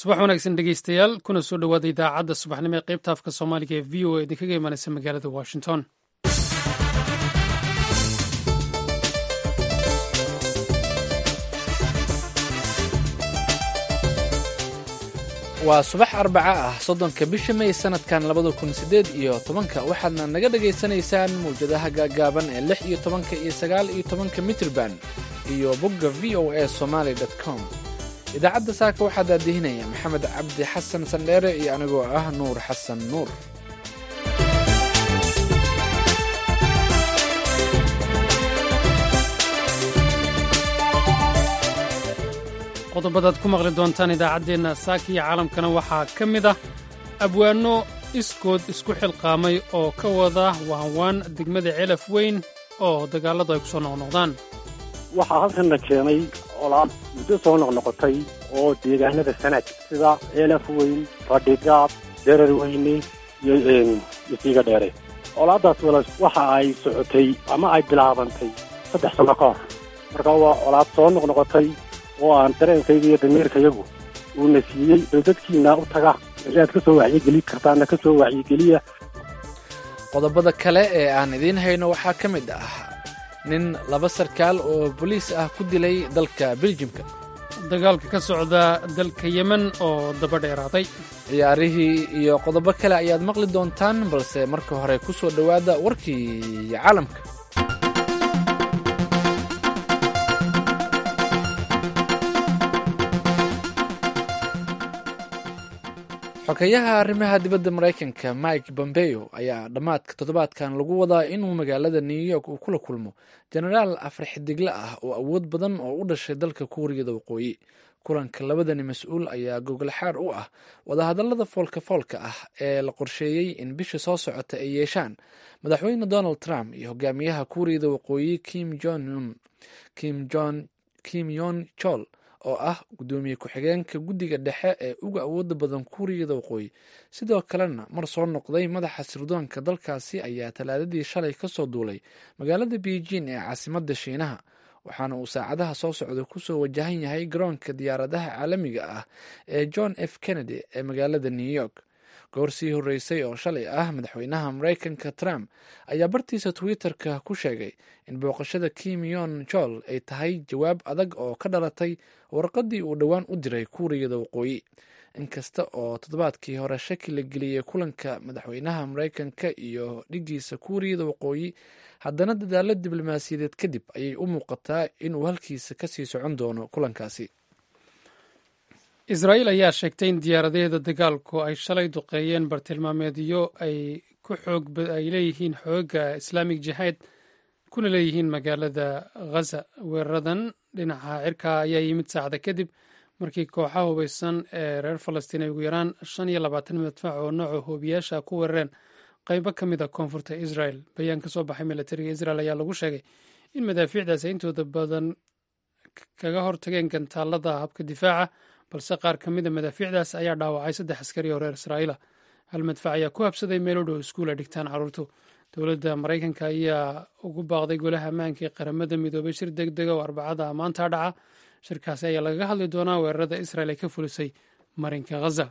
subax wanaagsan dhegeystayaal kuna soo dhowaada idaacadda subaxnimo ee qaybta afka soomaaliga ee v o a idinkaga imaanaysa magaalada washington waa subax arbaca ah soddonka bisha may sanadkan labada kun siddeed iyo tobanka waxaadna naga dhagaysanaysaan mawjadaha gaagaaban ee lix iyo tobanka iyo sagaal iyo tobanka mitrban iyo bogga v o a somaali com idaacadda saaka waxaa daadihinaya maxamed cabdi xasan sandheere iyo anigoo ah nuur xasan nuur qodobadaad ku maqli doontaan idaacaddeenna saaka iyo caalamkana waxaa ka mid ah abwaanno iskood isku xilqaamay oo ka wada waanwaan degmada celaf weyn oo dagaalladu ay ku soo noqnoqdaan waxaa halkanna keenay colaad muddo soo noqnoqotay oo deegaanada sanad sida ceelaf weyn fadhigaab derar weyne iyo isiga dheere colaaddaas walaal waxa ay socotay ama ay bilaabantay saddex sanno ka hor marka waa colaad soo noqnoqotay oo aan dareenkayga iyo damiirkayagu uuna siiyey oo dadkiina u taga wixii aad ka soo wacyigeli kartaana ka soo wacyigeliya qodobada kale ee aan idiin hayno waxaa ka mid ah nin laba sarkaal oo boliis ah ku dilay dalka beljimka dagaalka ka socda dalka yemen oo daba dheeraaday ciyaarihii iyo qodobo kale ayaad maqli doontaan balse marka hore ku soo dhowaada warkii caalamka xogeyaha arrimaha dibadda maraykanka mike bombeo ayaa dhammaadka toddobaadkan lagu wadaa inuu magaalada new york uu kula kulmo jenaraal afar xidigle ah oo awood badan oo u dhashay dalka kuuriyada waqooyi kulanka labadani mas-uul ayaa gogolxaar u ah wadahadallada foolka foolka ah ee la qorsheeyey in bisha soo socota ay yeeshaan madaxweyne donald trump iyo hogaamiyaha kuuriyada waqooyi kim jon kim jon kim yon chol oo ah guddoomiye ku-xigeenka guddiga dhexe ee uga awooda badan kuuriyada waqooyi sidoo kalena mar soo noqday madaxa sirdoonka dalkaasi ayaa talaadadii shalay ka soo duulay magaalada beijing ee caasimadda shiinaha waxaana uu saacadaha soo socda kusoo wajahan yahay garoonka diyaaradaha caalamiga ah ee john f kennedy ee magaalada new york goor sii horreysay oo shalay ah madaxweynaha maraykanka trump ayaa bartiisa twitter-ka ku sheegay in booqashada kim yon jol ay tahay jawaab adag oo ka dhalatay warqaddii uu dhowaan u diray kuuriyada waqooyi inkasta oo toddobaadkii hore shaki la geliyey kulanka madaxweynaha maraykanka iyo dhigiisa kuuriyada waqooyi haddana dadaalo diblomaasiyadeed kadib ayay u muuqataa inuu halkiisa kasii socon doono kulankaasi israa'iil ayaa sheegtay in diyaaradaheeda dagaalku ay shalay duqeeyeen bartilmaameedyo ay ku xoog ay leeyihiin xooga islaamig jihaad kuna leeyihiin magaalada ghaza weeraradan dhinaca cirka ayaa yimid saacda kadib markii kooxaha hubeysan ee reer falastiin ay ugu yaraan shan iyo labaatan madfac oo nooca hoobiyaasha ku weerareen qaybo ka mid a koonfurta israel bayaan ka soo baxay milatariga israel ayaa lagu sheegay in madaafiicdaas ay intooda badan kaga hortageen gantaalada habka difaaca balse qaar ka mida madaafiicdaas ayaa dhaawacay saddex askari oo reer israa'iila hal madfac ayaa ku habsaday meel u dhow iskuul ay dhigtaan carruurtu dowladda maraykanka ayaa ugu baaqday golaha ammaanka ee qaramada midoobay shir deg dega oo arbacada maanta dhaca shirkaasi ayaa lagaga hadli doonaa weerarada israel ay ka fulisay marinka ghaza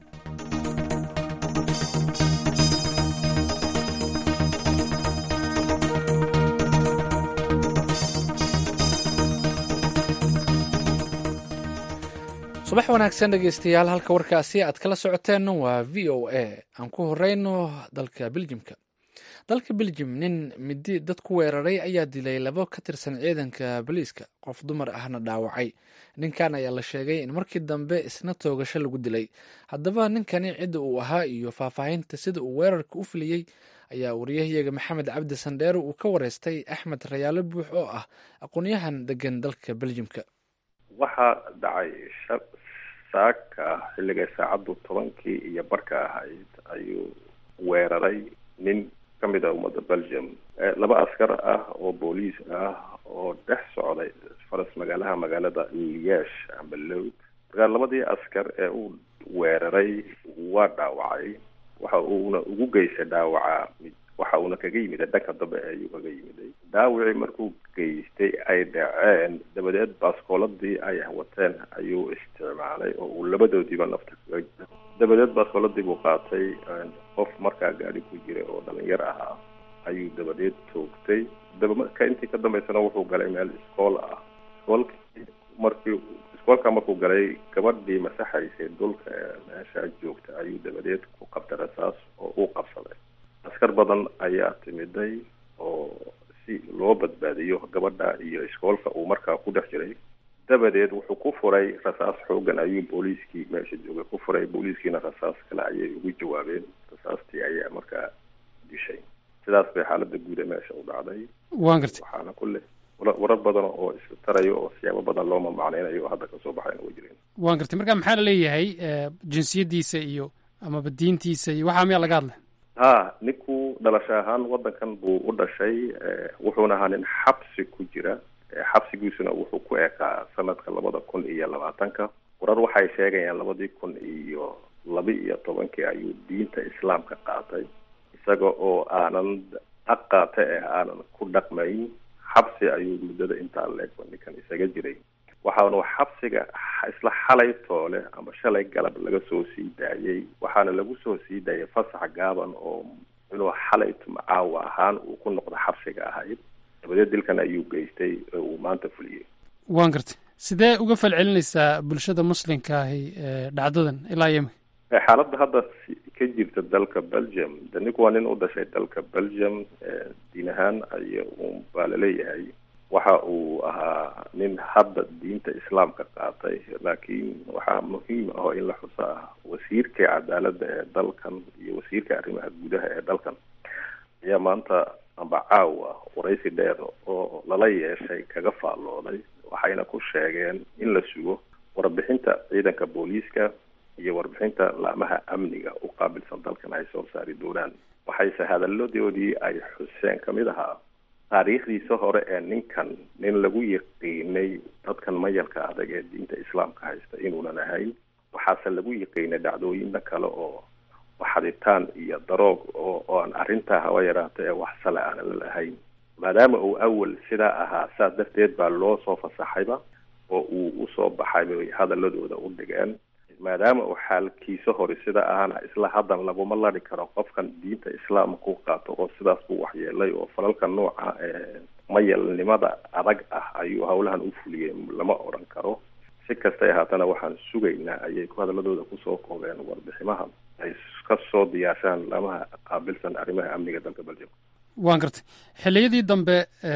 subax wanaagsan dhegeystayaal halka warkaasi aad kala socoteen waa v o a aan ku horeyno dalka beljimka dalka beljim nin midi dad ku weeraray ayaa dilay labo ka tirsan ciidanka boliiska qof dumar ahna dhaawacay ninkan ayaa la sheegay in markii dambe isna toogasho lagu dilay haddaba ninkani cidda uu ahaa iyo faahfaahinta sida uu weerarka u filiyey ayaa wariyahayaga maxamed cabdi sandheere uu ka wareystay axmed rayaalo buux oo ah aqoonyahan degan dalka beljimka waxaa dhacay saaka xilligay saacaddu tobankii iyo barka ahayd ayuu weeraray nin ka mid a ummadda belgium laba askar ah oo booliis ah oo dhex socday faras magaalaha magaalada liesh amba lowd markaa labadii askar ee uu weeraray waa dhaawacay waxa uuna ugu geystay dhaawaca mid wax waxa uuna kaga yimid dhanka dambe ayuu kaga yimiday dhaawicii markuu geystay ay dhaceen dabadeed baaskooladii ay wateen ayuu isticmaalay oo uu labadoodiiba nafta kaga jira dabadeed baaskooladii buu qaatay qof markaa gaari ku jiray oo dhalinyar ahaa ayuu dabadeed toogtay dabamarka intii ka dambeysana wuxuu galay meel iskool ah iskoolkii markii iskoolka markuu galay gabadhii masaxaysay dhulka meesha joogta ayuu dabadeed ku qabtay rasaas oo uu qabsaday askar badan ayaa timiday oo si loo badbaadiyo gabadha iyo iskoolka uu markaa ku dhex jiray dabadeed wuxuu ku furay rasaas xoogan ayuu booliiskii meesha joogay ku furay booliiskiina rasaas kale ayay ugu jawaabeen rasaastii ayaa markaa dishay sidaas bay xaalada guud ee meesha u dhacday waan gartay waxaana kulle warar badan oo istarayo oo siyaabo badan loo mamacneynayo oo hadda kasoo baxayna way jireen waan gartay marka maxaa la leeyahay jinsiyadiisa iyo amaba diintiisa iyo waxaa miyaa laga hadlay ha ninku dhalasho ahaan wadankan buu u dhashay wuxuuna ahaa nin xabsi ku jira xabsigiisuna wuxuu ku ekaa sanadka labada kun iyo labaatanka warar waxay sheegayaan labadii kun iyo laba iyo tobankii ayuu diinta islaamka qaatay isaga oo aanan aqaate eh aanan ku dhaqmayn xabsi ayuu muddada intaa leegba ninkan isaga jiray waxaanu xabsiga isla xalay toole ama shalay galab laga soo sii daayay waxaana lagu soo sii daayay fasax gaaban oo inuu xalay tumcaawa ahaan uu ku noqdo xabsiga ahayd dabadeed dilkan ayuu geystay oo uu maanta fuliyey waan gartay sidee uga falcelinaysaa bulshada muslimka ahi dhacdadan ilaa yemi xaaladda hadda ka jirta dalka belgium de ninku waa nin u dhashay dalka belgium diin ahaan ay baa laleeyahay waxa uu ahaa nin hadda diinta islaamka qaatay laakiin waxaa muhiim ah oo in la xuso ah wasiirka cadaaladda ee dalkan iyo wasiirka arrimaha gudaha ee dalkan ayaa maanta amba caawa waraysi dheer oo lala yeeshay kaga faallooday waxayna ku sheegeen in la sugo warbixinta ciidanka booliiska iyo warbixinta laamaha amniga u qaabilsan dalkan ay soo saari doonaan waxayse hadalladoodii ay xuseen kamid ahaa taariikhdiisa hore ee ninkan nin lagu yaqiinay dadkan mayalka adag ee diinta islaamka haysta inuunan ahayn waxaase lagu yaqiinay dhacdooyina kale oo waxaditaan iyo daroog oo oan arrintaa haba yaraata ee wax sale aanan la lahayn maadaama uu awal sidaa ahaa saas darteed baa loo soo fasaxayba oo uu usoo baxay bay hadaladooda u dhigeen maadaama uu xaalkiisa hore sida ahana isla haddan laguma lari karo qofkan diinta islaamka u qaato oo sidaas buu waxyeelay oo falalka nooca ee mayalnimada adag ah ayuu howlahan u fuliyey lama odhan karo si kastay ahaatana waxaan sugaynaa ayay ku hadaladooda kusoo koobeen warbiximaha ay ka soo diyaarshaan lamaha qaabilsan arrimaha amniga dalka belgium waan gartay xilliyadii dambe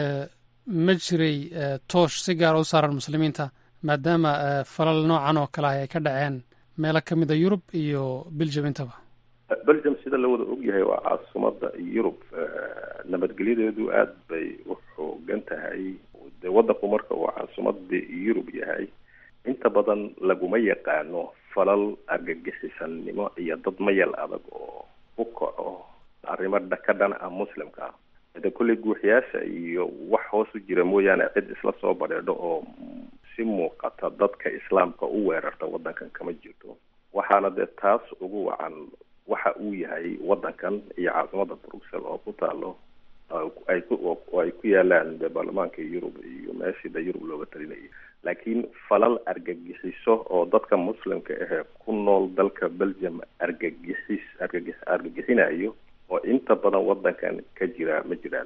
ma jiray toosh si gaara u saaran muslimiinta maadaama falal noocan oo kale ah ay ka dhaceen meelo ka mid a yurub iyo belgium intaba belgium sida la wada ogyahay waa caasimadda yurub nabadgelyadeedu aada bay u xoogan tahay de waddanku marka uu caasimadii yurub yahay inta badan laguma yaqaano falal argagixisannimo iyo dad mayal adag oo u kaco arrimo ka dhan ah muslimka de kulley guuxyaasha iyo wax hoos u jira mooyaane cid isla soo badheedho oo si muuqata dadka islaamka u weerarta waddankan kama jirto waxaana dee taas ugu wacan waxa uu yahay waddankan iyo caasimada bruxelles oo ku taalo ay ku oo ay ku yaalaan de baarlamaanka yurub iyo meeshii de yurub looga talinayay laakiin falal argagixiso oo dadka muslimka ahee ku nool dalka belgium argagixis argagix argagixinayo oo inta badan waddankan ka jira ma jiraan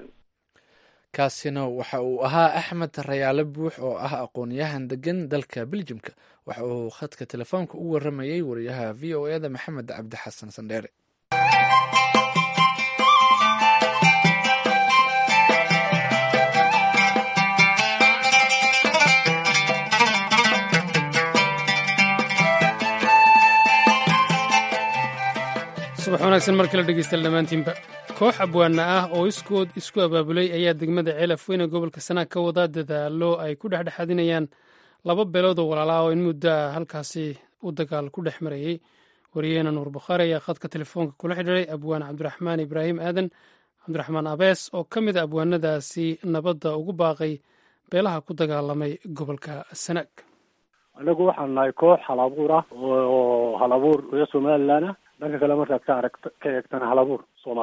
kaasina waxa uu ahaa axmed rayaale buux oo ah aqoon-yahan degan dalka beljimka waxa uu khadka telefoonka u waramayey wariyaha v o e da maxamed cabdi xasan sandheere subax wanaagsan mar kale dhegeystayaal dhammaantiinba koox abwaana ah oo iskood isku abaabulay ayaa degmada ceelaf weyne gobolka sanaag ka wada dadaalo ay ku dhexdhexadinayaan laba beelood oo walaala oo in muddo ah halkaasi u dagaal ku dhex marayey wariyaheena nuur bukhaari ayaa khadka telefoonka kula xidhiiray abwaan cabdiraxmaan ibraahim aadan cabdiraxmaan abees oo ka mid a abwaanadaasi nabadda ugu baaqay beelaha ku dagaalamay gobolka sanaag anagu waxaan nahay koox hal abuur ah oo hal abuur reer somalilan ah dhanka kale markaad ka aragt ka eegtana hal abuur soomaaliyeed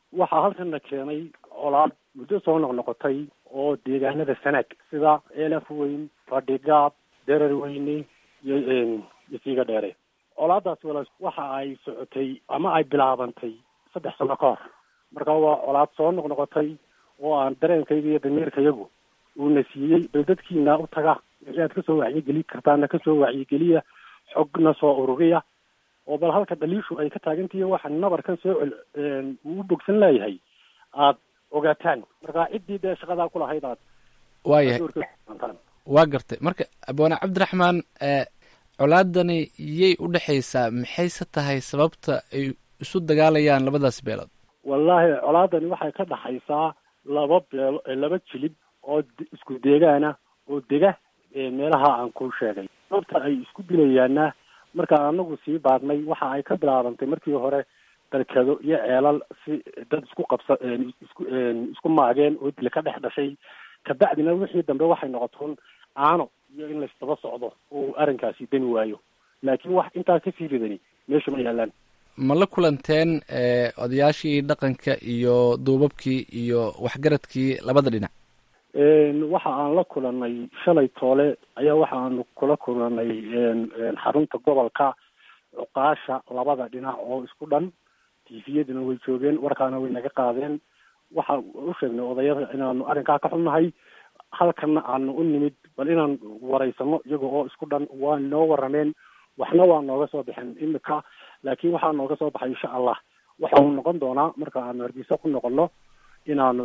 waxaa halkanna keenay colaad muddo soo noqnoqotay oo deegaanada sanaag sida eelaf weyn fadhigaab derar weyne iyo iyo siiga dheere colaadaas wala waxa ay socotay ama ay bilaabantay saddex sano ka hor marka waa colaad soo noqnoqotay oo aan dareenkayga iyo damiirkayagu uuna siiyey bal dadkiina u taga wixii aad kasoo wacyigeli kartaana kasoo wacyigeliya xogna soo ururiya oo bal halka dhaliishu ay ka taagantihi waxa nabarkan soo cel uu bogsan leeyahay aad ogaataan marka ciddii dee shaqadaa ku lahayd aad waayahay doorka waa gartay marka abwaane cabdiraxmaan colaadani yay u dhexaysaa maxayse tahay sababta ay isu dagaalayaan labadaas beelood wallaahi colaadani waxay ka dhaxaysaa laba beelo laba jilib oo isku deegaana oo dega meelaha aan ku sheegay sababta ay isku dilayaana markaan anagu sii baadnay waxa ay ka bilaabantay markii hore dalkado iyo ceelal si dad isku qabsa isku isku maageen oo dil ka dhex dhashay kabacdina wixii dambe waxay noqotoon caano iyo in laysdaba socdo oo arrinkaasi dani waayo laakiin wax intaa kasii ridani meesha ma yaalaan ma la kulanteen odayaashii dhaqanka iyo duubabkii iyo waxgaradkii labada dhinac waxa aan la kulanay shalay toole ayaa waxa aanu kula kulanay xarunta gobolka cuqaasha labada dhinac oo isku dhan tifiyaduna way joogeen warkaana way naga qaadeen waxa u sheegnay odayada inaanu arrinkaa ka xunnahay halkana aanu u nimid bal inaan waraysano iyaga oo isku dhan waa noo warameen waxna waa nooga soo baxeen imika laakiin waxaa nooga soo baxay insha allah waxa uu noqon doonaa marka aanu hargeysa ku noqono inaanu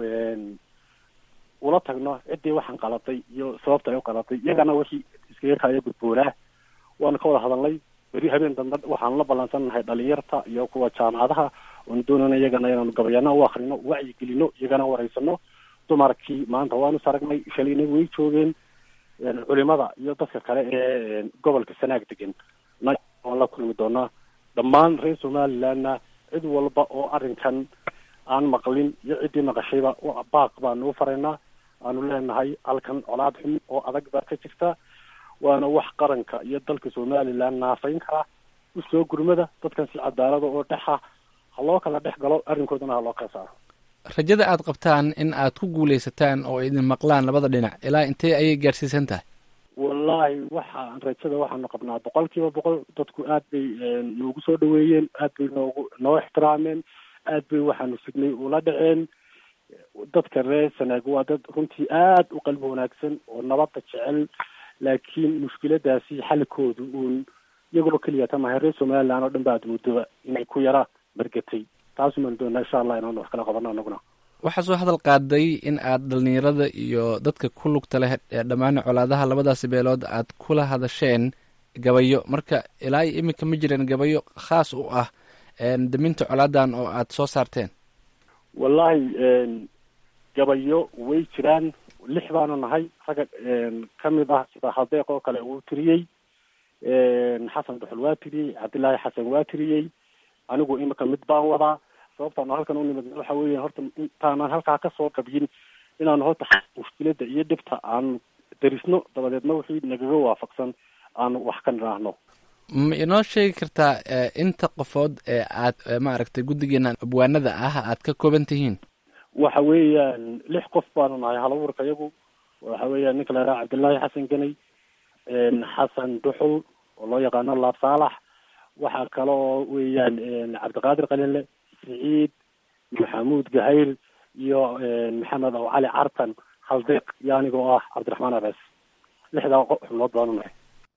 ula tagno ciddii waxaan qalatay iyo sababta ay u qalatay iyagana wixii iskaga kaya gudboonaa waanu ka wada hadalnay beri habeen dambe waxaanu la ballansannahay dhalinyarta iyo kuwa jaamacadaha oonu doonayna iyagana inaanu gabayana u akrino wacyigelino iyagana waraysano dumarkii maanta waanu saragnay shalayna way joogeen culimada iyo dadka kale ee gobolka sanaag degan na waan la kulmi doonaa dhammaan reer somalilandna cid walba oo arrinkan aan maqlin iyo ciddii maqashayba baaq baanu u faraynaa aanu leenahay halkan colaad xun oo adag baa ka jirta waana wax qaranka iyo dalka somaliland naafayn kara usoo gurmada dadkan si cadaalada oo dhexa ha loo kala dhex galo arrinkoodana ha loo kala saaro rajada aad qabtaan in aad ku guulaysataan oo idin maqlaan labada dhinac ilaa intee ayay gaadhsiisan tahay wallaahi waxaan rajada waxaanu qabnaa boqol kiiba boqol dadku aad bay noogu soo dhaweeyeen aad bay noogu noo ixtiraameen aad bay waxaanu signay ula dhaceen dadka reer sanaag waa dad runtii aad u qalbi wanaagsan oo nabadda jecel laakiin mushkiladaasi xalkoodu uun iyagoo keliya tamahay reer somaliland oo dhan ba aad muddoba inay ku yara margatay taasumaan doonaa insha allah inaanu wax kala qabano anaguna waxaa soo hadal qaaday in aad dhalinyarada iyo dadka ku lugta leh ee dhammaan colaadaha labadaasi beelood aad kula hadasheen gabayo marka ilaa iyo iminka ma jireen gabayo khaas u ah daminta colaadan oo aad soo saarteen wallaahi gabayo way jiraan lix baanu nahay ragga ka mid ah sida hadeeq oo kale uu tiriyey xasan duxul waa tiriyey cabdillaahi xasan waa tiriyey anigu imika mid baan wadaa sababtaanu halkan u nimid waxa weya horta intaanan halkaa kasoo qabyin inaanu horta mushkilada iyo dhibta aanu darisno dabadeedna wixii nagaga waafaqsan aanu wax ka nidhaahno ma inoo sheegi kartaa inta qofood ee aad maaragtay guddigeena abwaanada ah aad ka kooban tihiin waxa weeyaan lix qof baanu nahay halabuurka iyagu waxa weeyaan ninka la yidhaha cabdillaahi xasan ganay xasan duxul oo loo yaqaano laab saalax waxaa kale oo weeyaan cabdiqaadir qalinle siciid maxamuud gahayl iyo maxamed aw cali cartan haldeeq iyo anigoo ah cabdiraxmaan abees lixdaa xubnood baanu nahay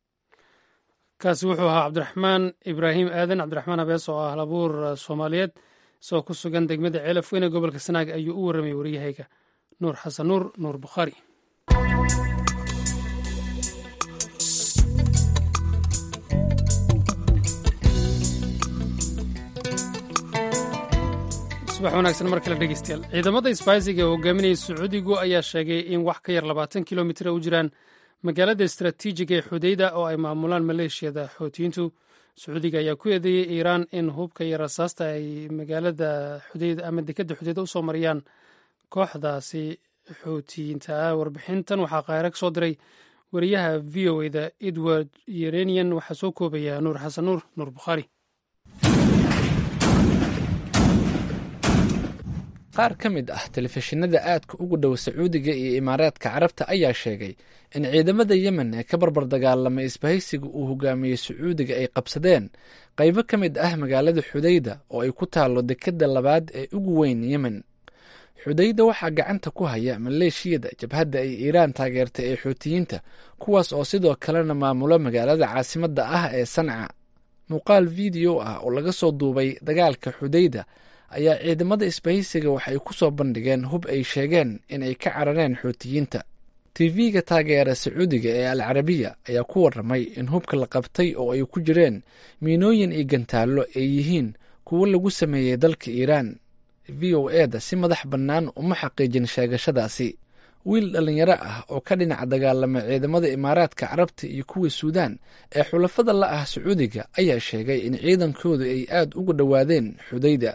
kaasi wuxuu ahaa cabdiraxmaan ibraahim aadan cabdiraxmaan abees oo ah halabuur soomaaliyeed isagoo ku sugan degmada ceelaf weyne gobolka sanaag ayuu u warramay waryahayga nuur xasan nuur nuur bukhaari subax wanaagsan mar kale dhegeystayaal ciidamada isbaaysiga ee hogaaminaya sacuudigu ayaa sheegay in wax ka yar labaatan kilomitr u jiraan magaalada istaraatiijiga ee xudeyda oo ay maamulaan maleeshiyada xootiyiintu sacuudiga ayaa ku eedeeyey iiraan in hubka iyo rasaasta ay magaalada xudeyda ama dekadda xudeyda usoo mariyaan kooxdaasi xootiyiinta ah warbixintan waxaa qaahire ka soo diray wariyaha v o eda edward yerenian waxaa soo koobaya nuur xasan nuur nuur bukhaari qaar ka mid ah telefishinada aadka ugu dhow sacuudiga iyo imaaraadka carabta ayaa sheegay in ciidamada yemen ee ka barbar dagaalamay isbahaysiga uu hogaamiyey sacuudiga ay qabsadeen qaybo ka mid ah magaalada xudayda oo ay ku taallo dekadda labaad ee ugu weyn yemen xudayda waxaa gacanta ku haya maleeshiyada jabhadda ay iiraan taageertay ee xuutiyiinta kuwaas oo sidoo kalena maamulo magaalada caasimadda ah ee sanca muuqaal video ah oo laga soo duubay dagaalka xudayda ayaa ciidamada isbahaysiga waxay ku soo bandhigeen hub ay sheegeen in ay ka carareen xuutiyiinta tv-ga taageera sacuudiga ee al carabiya ayaa ku waramay in hubka la qabtay oo ay ku jireen miinooyin iyo gantaallo ay yihiin kuwo lagu sameeyey dalka iiraan v o eda si madax bannaan uma xaqiijin sheegashadaasi wiil dhallinyaro ah oo ka dhinaca dagaalama ciidamada imaaraadka carabta iyo kuwa suudaan ee xulafada la ah sacuudiga ayaa sheegay in ciidankoodu ay aad uga dhowaadeen xudayda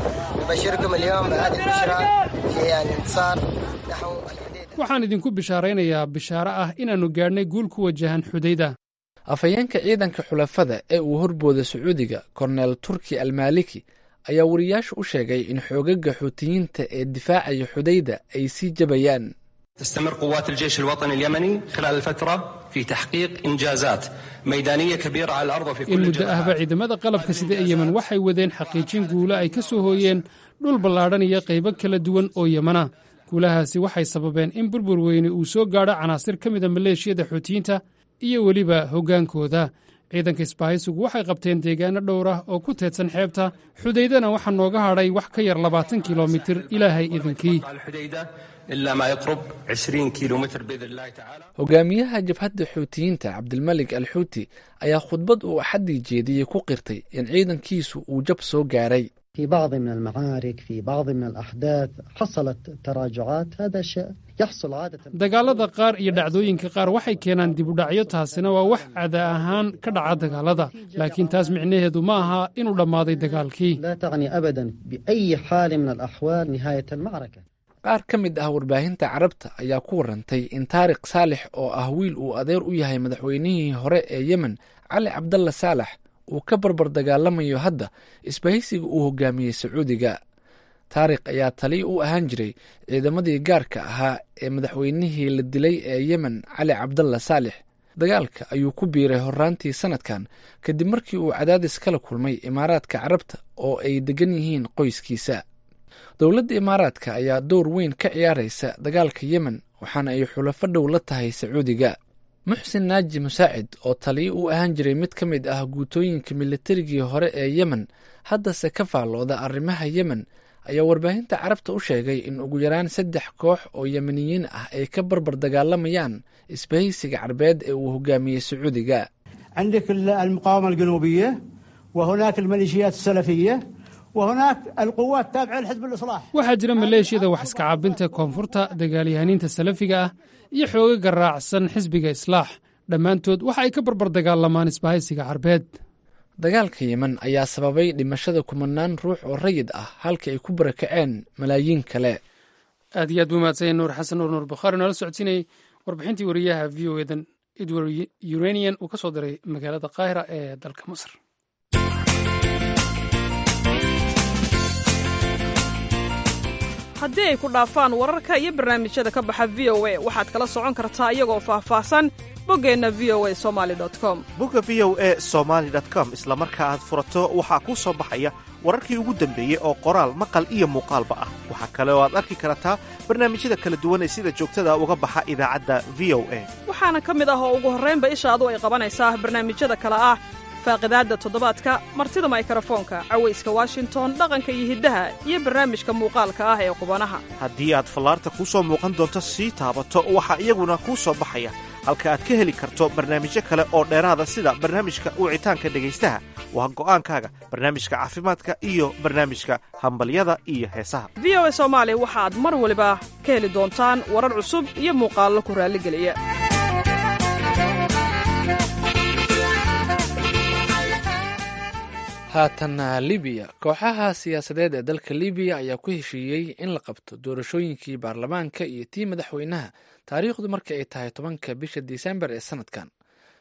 waxaan idinku bishaaraynayaa bishaaro ah inaannu gaadhnay guul ku wajahan xudayda afhayeenka ciidanka xulafada ee uu horbooda sacuudiga korneel turki almaaliki ayaa wariyaasha u sheegay in xoogaga xuutiyiinta ee difaacaya xudayda ay sii jabayaan تستمر قوات الجيش الوطني اليمني خلال الفترة في تحقيق إنجازات ميدانية كبيرة على الأرض وفي in كل muddo ahba الجبهات ciidamada qalabka sida ee yemen waxay wadeen xaqiijin guulo ay ka soo hooyeen dhul ballaadhan iyo qaybo kala duwan oo yemana guulahaasi waxay sababeen in burbur weyne uu soo gaadho canaasir ka mida maleeshiyada xuutiyiinta iyo weliba hoggaankooda ciidanka isbaahaysigu waxay qabteen deegaano dhowr ah oo ku teedsan xeebta xudaydana waxaa nooga hadhay wax ka yar labaatan kilomitir ilaahay idinkii الحديدة إلا ما يقرب 20 كيلو متر بإذن الله تعالى hogaamiyaha jabhadda xuutiyiinta cabdilmalik al xuuti ayaa khudbad uu axaddii jeediyey ku qirtay in ciidankiisu uu jab soo gaaray في بعض من المعارك في بعض من الأحداث حصلت تراجعات هذا شيء يحصل عادة dagaalada qaar iyo dhacdooyinka qaar waxay keenaan dibudhacyo taasina waa wax cada ahaan ka dhaca dagaalada laakiin taas micnaheedu ma aha inuu dhammaaday dagaalkii لا تعني أبدا بأي حال من الأحوال نهاية المعركة qaar ka mid ah warbaahinta carabta ayaa ku warantay in taariq saalix oo ah wiil uu adeer u yahay madaxweynihii hore ee yemen cali cabdalla saalax uu ka barbar dagaalamayo hadda isbahaysiga uu hogaamiyey sacuudiga taariq ayaa tali u ahaan jiray ciidamadii gaarka ahaa ee madaxweynihii la dilay ee yemen cali cabdalla saalix dagaalka ayuu ku biiray horaantii sanadkan kadib markii uu cadaadis kala kulmay imaaraadka carabta oo ay degan yihiin qoyskiisa dowladda imaaraadka ayaa door weyn ka ciyaaraysa dagaalka yemen waxaana ay xulafo dhow la tahay sacuudiga muxsin naaji musaacid oo taliyo u ahaan jiray mid ka mid ah guutooyinka militarigii hore ee yemen haddase ka faallooda arrimaha yemen ayaa warbaahinta carabta u sheegay in ugu yaraan saddex koox oo yemeniyiin ah ay ka barbar dagaalamayaan isbahaysiga carbeed ee uu hogaamiyey sacuudiga عندك المقاومة الجنوبية وهناك الميليشيات السلفية وهناك القوات التابعة لحزب الإصلاح waxaa jira maleeshiyada wax iska caabinta koonfurta dagaalyahaniinta salafiga ah iyo xoogaga raacsan xisbiga islaax dhammaantood waxa ay ka barbar dagaalamaan isbahaysiga carbeed dagaalka yemen ayaa sababay dhimashada kumanaan ruux oo rayid ah halka ay ku barakaceen malaayiin kale aad iyo aad buu mahadsanyahay nuur xasan nuur nuur bukhaari noola socodsiinayay warbixintii wariyaha v o edan edward uranian uu ka soo diray magaalada qaahira ee dalka masar haddii ay ku dhaafaan wararka iyo barnaamijyada ka baxa v o a waxaad kala socon kartaa iyagoo faahfaahsan boggeenna v o a somali com bogga v o e somaali com isla marka aad furato waxaa kuu soo baxaya wararkii ugu dambeeyey oo qoraal maqal iyo muuqaalba ah waxaa kale oo aad arki kartaa barnaamijyada kala duwan ee sida joogtada uga baxa idaacadda v o a waxaana ka mid ah oo ugu horraynba ishaadu ay qabanaysaa barnaamijyada kale ah faaqidaadda toddobaadka martida maykarafoonka cawayska washington dhaqanka iyo hiddaha iyo barnaamijka muuqaalka ah ee qubanaha haddii aad fallaarta kuu soo muuqan doonto sii taabato waxaa iyaguna kuu soo baxaya halka aad ka heli karto barnaamijyo kale oo dheeraada sida barnaamijka wicitaanka dhegaystaha waa go'aankaaga barnaamijka caafimaadka iyo barnaamijka hambalyada iyo heesaha v o a soomaali waxaad mar waliba ka heli doontaan warar cusub iyo muuqaallo ku raalligeliya haatanna libiya kooxaha siyaasadeed ee dalka libiya ayaa ku heshiiyey in la qabto doorashooyinkii baarlamaanka iyo tii madaxweynaha taariikhdu marka ay tahay tobanka bisha disembar ee sanadkan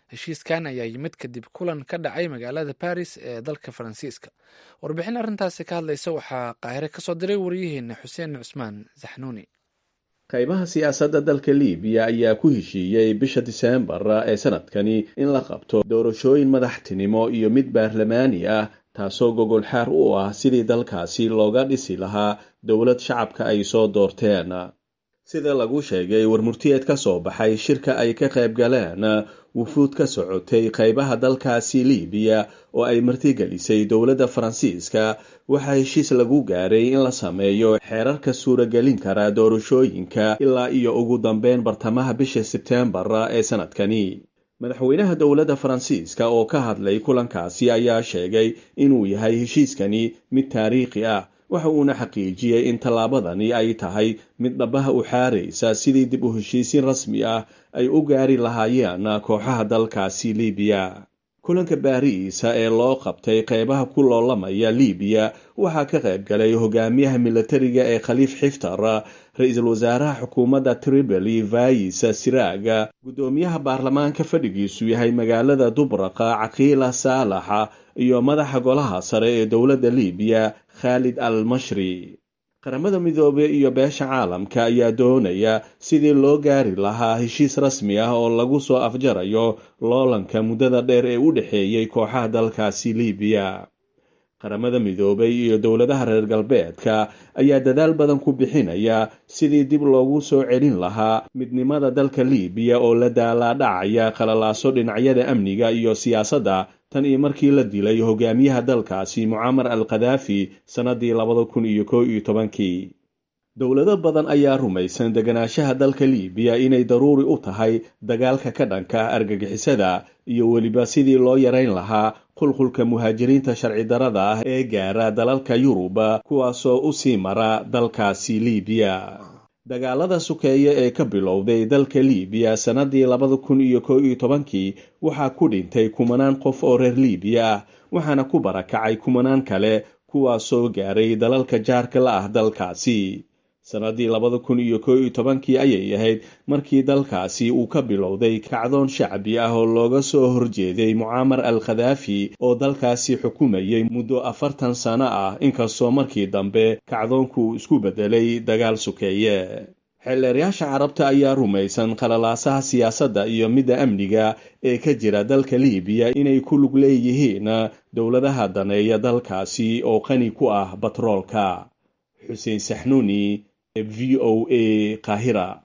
heshiiskan ayaa yimid kadib kulan ka dhacay magaalada baris ee dalka faransiiska warbixin arrintaasi ka hadlaysa waxaa qaahire kasoo diray wariyaheena xuseen cusmaan saxnuuni qaybaha siyaasadda dalka libiya ayaa ku heshiiyey bisha diseembar ee sanadkani in la qabto doorashooyin madaxtinimo iyo mid baarlamaani ah taasoo gogol xaar u ah sidii dalkaasi looga dhisi lahaa dowlad shacabka ay soo doorteen sida lagu sheegay warmurtiyeed ka soo baxay shirka ay ka qayb galeen wufuud ka socotay qaybaha dalkaasi libiya oo ay martigelisay dowladda faransiiska waxaa heshiis lagu gaaray in la sameeyo xeerarka suuragelin kara doorashooyinka ilaa iyo ugu dambeyn bartamaha bisha sebteembar ee sanadkani madaxweynaha dowladda faransiiska oo ka hadlay kulankaasi ayaa sheegay inuu yahay heshiiskani mid taariikhi ah waxa uuna xaqiijiyey in tallaabadani ay tahay mid dhabaha u xaaraysa sidii dib u heshiisiin rasmi ah ay u gaari lahaayeen kooxaha dalkaasi libiya kulanka baariisa ee loo qabtay qeybaha ku loolamaya libiya waxaa ka qayb galay hogaamiyaha militariga ee khaliif xiftar ra-iisul wasaaraha xukuumadda tripoli vais siraaga guddoomiyaha baarlamaanka fadhigiisu yahay magaalada dubraqa caqiila saalaxa iyo madaxa golaha sare ee dowladda libiya khaalid al mashri qaramada midoobey iyo beesha caalamka ayaa doonaya sidii loo gaari lahaa heshiis rasmi ah oo lagu soo afjarayo loolanka muddada dheer ee u dhexeeyey kooxaha dalkaasi libiya qaramada midoobay iyo dowladaha reer galbeedka ayaa dadaal badan ku bixinaya sidii dib loogu soo celin lahaa midnimada dalka libiya oo la daalaadhacaya qalalaaso dhinacyada amniga iyo siyaasadda tan iyo markii la dilay hogaamiyaha dalkaasi mucamar al khadaafi sannadii labada kun iyo koo iyo tobankii dowlado badan ayaa rumaysan deganaanshaha dalka libiya inay daruuri u tahay dagaalka ka dhanka argagixisada iyo weliba sidii loo yarayn lahaa qulqulka muhaajiriinta sharci darada ah ee gaara dalalka yuruba kuwaasoo u sii mara dalkaasi libiya dagaalada sukeeye ee ka bilowday dalka libiya sannadii labada kun iyo koo iyo tobankii waxaa ku dhintay kumanaan qof oo reer libiya ah waxaana ku barakacay kumanaan kale kuwaasoo gaaray dalalka jaarka la ah dalkaasi sannadii labada kun iyo koo iyo tobankii ayay ahayd markii dalkaasi uu ka bilowday kacdoon shacbi ah oo looga soo horjeeday mucaamar al khadaafi oo dalkaasi xukumayay muddo afartan sano ah inkastoo markii dambe kacdoonku uu isku beddelay dagaal sukeeye xeelleeryaasha carabta ayaa rumaysan qalalaasaha siyaasadda iyo midda amniga ee ka jira dalka libiya inay ku lug leeyihiin dowladaha daneeya dalkaasi oo qani ku ah batroolka xuseen saxnuuni v o a kahira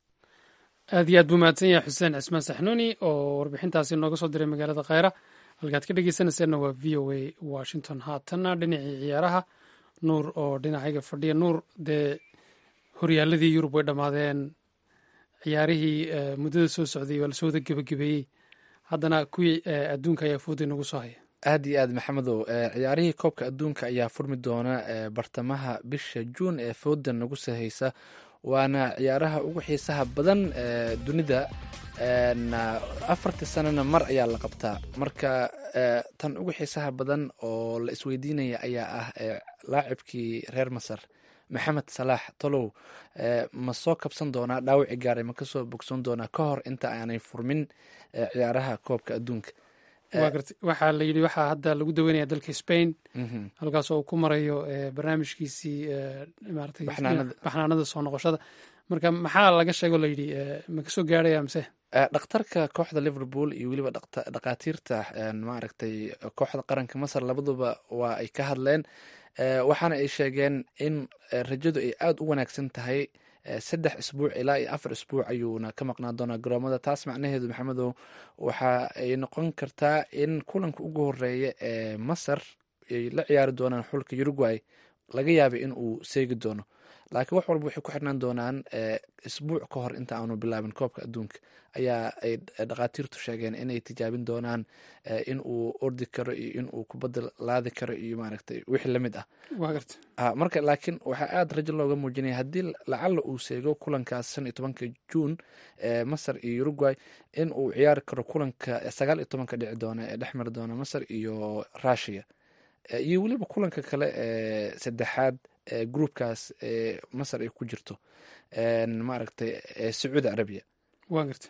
aad iyo aad buu mahadsan yahay xuseen cismaan saxnuuni oo warbixintaasi nooga soo diray magaalada khayra halkaad ka dhegeysanayseena waa v o a washington haatanna dhinacii ciyaaraha nuur oo dhinacayga fadhiya nuur dee horyaaladii yurub way dhammaadeen ciyaarihii muddada soo socday waa lasoo wada gebagabeeyey haddana kuwii adduunka ayaa fooday nagu soo haya aad iyo aad maxamedow ciyaarihii koobka adduunka ayaa furmi doona bartamaha bisha juun ee fooda nagu sahaysa waana ciyaaraha ugu xiisaha badan dunida afartii sanana mar ayaa la qabtaa marka tan ugu xiisaha badan oo la isweydiinaya ayaa ah laacibkii reer masar maxamed salaax tolow ma soo kabsan doonaa dhaawici gaaray ma kasoo bogsan doonaa ka hor inta aanay furmin ciyaaraha koobka adduunka wa garta waxaa la yidhi waxaa hadda lagu daweynaya dalka spain halkaas oo uu ku marayo barnaamijkiisii maratay baxnaanada soo noqoshada marka maxaa laga sheego layidhi ma kasoo gaarhaya mise dhakhtarka kooxda liverpool iyo weliba dhakhaatiirta maaragtay kooxda qaranka masar labaduba waa ay ka hadleen waxaana ay sheegeen in rajadu ay aada u wanaagsan tahay saddex isbuuc ilaa iyo afar isbuuc ayuuna ka maqnaan doonaa garoomada taas macnaheedu maxamedow waxa ay noqon kartaa in kulanka ugu horeeya ee masar ay la ciyaari doonaan xulka uruguay laga yaabay in uu seegi doono laakiin wax walba waxay ku xirnaan doonaan isbuuc ka hor inta aanu bilaabin koobka adduunka ayaa ay dhakhaatiirtu sheegeen inay tijaabin doonaan in uu ordi karo iyo in uu kubadda laadi karo iyo maaragtay wixii lamid ah marka laakiin waxaa aada rajo looga muujinaya haddii lacalla uu seego kulankaas shan iyo tobanka juun ee masar iyo uruguay in uu ciyaari karo kulanka sagaal iyo tobanka dhici doona ee dhex mari doona masar iyo russia iyo weliba kulanka kale ee saddexaad ee groupkaas ee masar ay ku jirto maaragtay sacuudi carabiya wa garta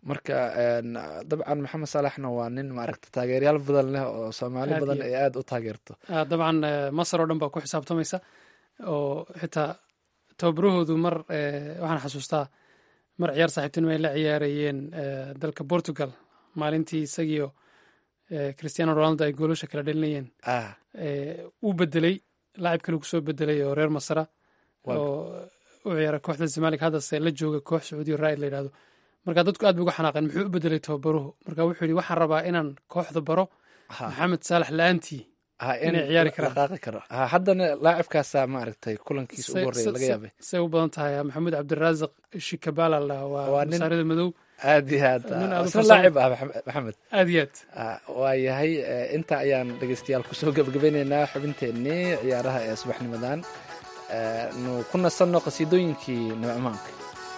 marka dabcan maxamed saalaxna waa nin maaragta taageeryaal badan leh oo soomaali Aad badan iyo- ay aada u taageerto Ah, dabcan eh, masar oo dhan baa ku xisaabtamaysa oo xitaa tababarahoodu mar eh, waxaan xasuustaa mar ciyaar saaxiibtinimo ay la ciyaarayeen eh, dalka portugal maalintii isagiio eh, cristiano ronaldo ay goolasha kala dhalinayeen ah eh, uu bedelay laacib kale kusoo bedelay oo reer masara Waa- oo u ciyaara kooxda zamaalik haddase la jooga koox sacuudiya raa'id la yidhahdo marka dadku aad bay uga xanaaqeen muxuu u bedelay tababaruhu marka wuxuu yidhi waxaan rabaa inaan kooxda baro ha maxamed saalax la-aantii ha in inay ciyaari karaan. dhaqaaqi karo ha haddana laacibkaasaa maaragtay kulankiisa ugu horreeya laga yaabay say u badan tahay maxamuud cabdiraasiq shikabala la waa Waa nin- masaarida madow aad iyo aad Nin aad u isna farsamo- laacib ah Maxamed- maxamed aad iyo aad Ah, waa yahay eh, inta ayaan dhegeystayaal kusoo gebagabeyneynaa xubinteennii ciyaaraha ee subaxnimadan Eh, nu ku nasanno qasiidooyinkii nimcmaanka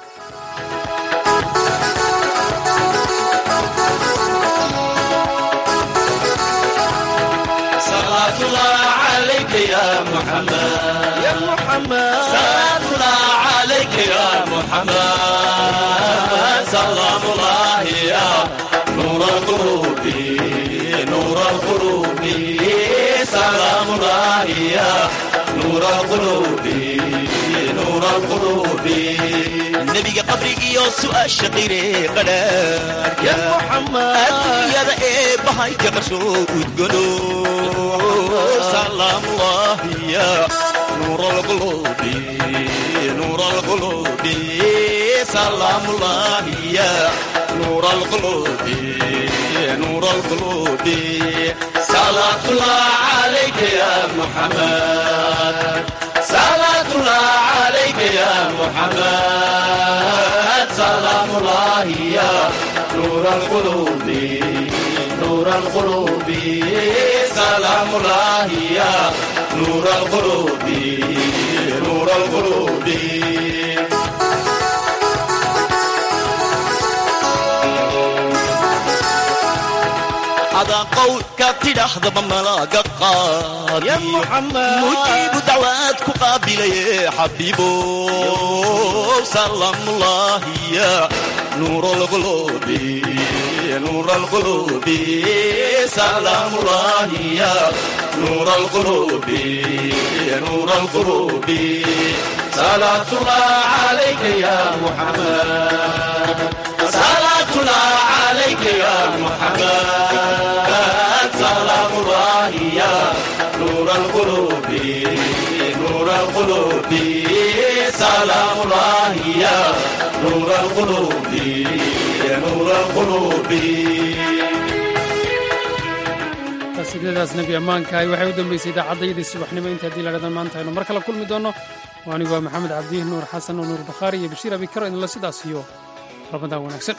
صلاة الله عليك يا محمد يا محمد صلاة الله عليك يا محمد سلام الله يا نور القلوب نور القلوب سلام الله يا نور القلوب نور القلوب النبي قبرك يا سؤال شقيري قدر يا محمد الدنيا ذا ايه بهايك قرشو وتقولوا سلام الله يا نور القلوب نور القلوب سلام الله يا نور القلوب نور القلوب صلاة الله عليك يا محمد صلاة الله عليك يا محمد سلام الله يا نور القلوب نور القلوب سلام الله يا نور القلوب نور القلوب هذا قول كابتن أحضب ملاقى قاضي يا محمد مجيب دعواتك قابل يا حبيبو سلام الله يا نور القلوب نور القلوب سلام الله يا نور القلوب نور القلوب صلاة الله عليك يا محمد صلاة الله عليك يا محمد سلام الله يا نور القلوب نور القلوب سلام الله يا نور القلوب نور القلوب qasiidadaas nebi ammaankahay waxay u dambeysay idaacaddaydii subaxnimo inta haddii ladhadan maanta aynu mar kale kulmi doonno oo anigu waa maxamed cabdiih nuur xasan oo nuur bakhaari iyo bashiir abikaro idinla sidaas iyo ramadaan wanaagsan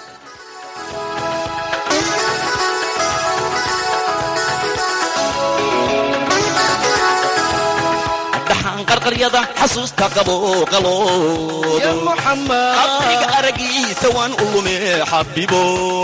dhaxaan qarqaryada xasuusta qabo qaloodo qabriga aragiisa waan u lume xabibo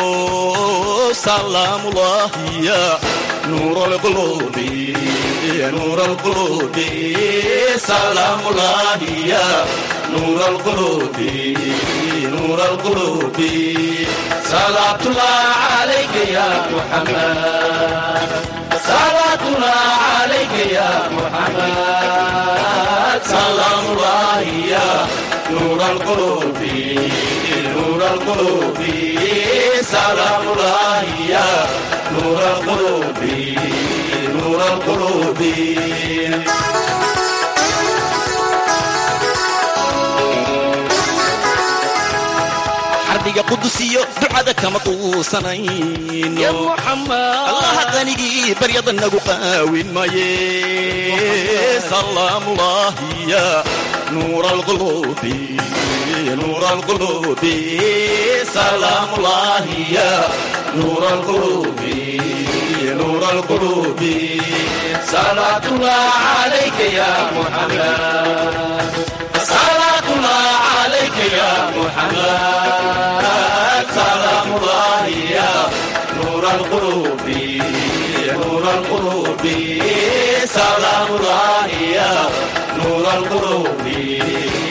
salaamullahi ya nuur alqulubi nuur alqulubi salaamullahi ya nuur alqulubi nuur alqulubi salaatullah calayka ya muxammad salaatullah calayka ya muxammad سلام الله يا نور القلوب نور القلوب سلام الله يا نور القلوب نور القلوب xarbiga qudusiyo ducada kama quusanayno ya muxamed allaha qanigii baryada nagu qaawin maye salaamullahi ya nuur alqulubi nuur alqulubi salaamullahi ya nuur alqulubi nuur alqulubi salaatullah calayka ya muxamed salaatullah calayka ya muxamed سلام الله يا نور القلوب نور القلوب سلام الله يا نور القلوب